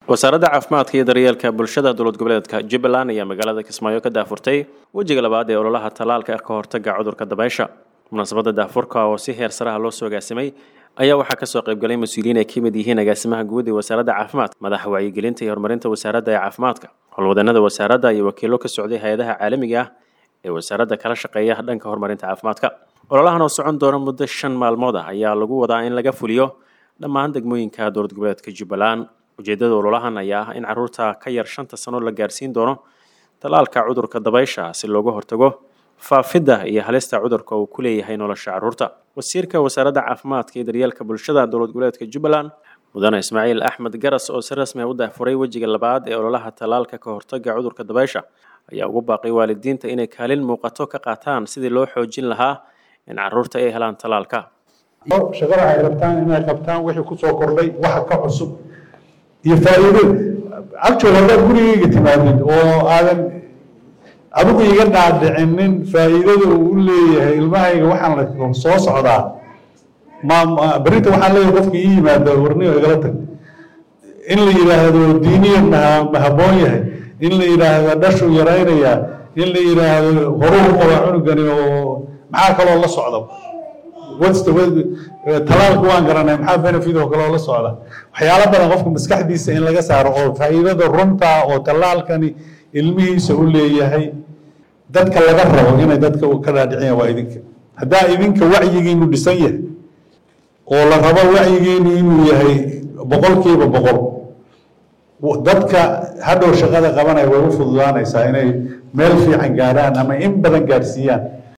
wasaaradda caafimaadka iyo daryeelka bulshada dowlad goboleedka jubbaland ayaa magaalada kismaayo ka daafurtay wejiga labaad ee ololaha tallaalka ka hortaga cudurka dabaysha munaasabadda daafurka oo si heer saraha loo soo agaasimay ayaa waxaa kasoo qaybgalay mas-uuliyiin ay ka mid yihiin agaasimaha guud ee wasaaradda caafimaadka madaxa wacyigelinta iyo horumarinta wasaaradda ee caafimaadka howlwadanada wasaaradda iyo wakiilo ka socday hay-adaha caalamiga ah ee wasaaradda kala shaqeeya dhanka horumarinta caafimaadka ololahan oo socon doona muddo shan maalmood ah ayaa lagu wadaa in laga fuliyo dhammaan degmooyinka dowlad goboleedka jubbaland ujeedada ololahan ayaa ah in caruurta ka yar shanta sano la gaarsiin doono tallaalka cudurka dabaysha si looga hortago faafidda iyo halista cudurka uu ku leeyahay nolosha caruurta wasiirka wasaaradda caafimaadka iyo daryeelka bulshada dowlad goboleedka jubbaland mudane ismaaciil axmed garas oo si rasmi a u daafuray wejiga labaad ee ololaha tallaalka ka hortaga cudurka dabaysha ayaa ugu baaqay waalidiinta inay kaalin muuqato ka qaataan sidii loo xoojin lahaa in caruurta ay helaan tallaalka shaqada ay rabtaan inay qabtaan wixii kusoo kordhay waxa ka cusub iyo faa'iido actual haddaad gurigayga timaadid oo aadan adigu iga dhaadhicinin faa'iidada uu u leeyahay ilmahayga waxaan la soo socdaa ma berrinta waxaan leeyahay qofka ii yimaada warniyo igala tag in la yidhaahdo diiniyan ma ma habboon yahay in la yidhaahdo dhashuu yaraynayaa in la yidhaahdo horuu qaba cunugani oo maxaa kaloo la socda talaalka waan garanay maxaa benefit oo kale oo la socda waxyaalo badan qofka maskaxdiisa in laga saaro oo faa'iidada runta oo talaalkani ilmihiisa u leeyahay dadka laga rabo inay dadka ka dhaadhiciyaan waa idinka haddaa idinka wacyigiinu dhisan yahay oo la rabo wacyigiinu inuu yahay boqolkiiba boqol dadka hadhow shaqada qabanaya way u fududaanaysaa inay meel fiican gaadhaan ama in badan gaadhsiiyaan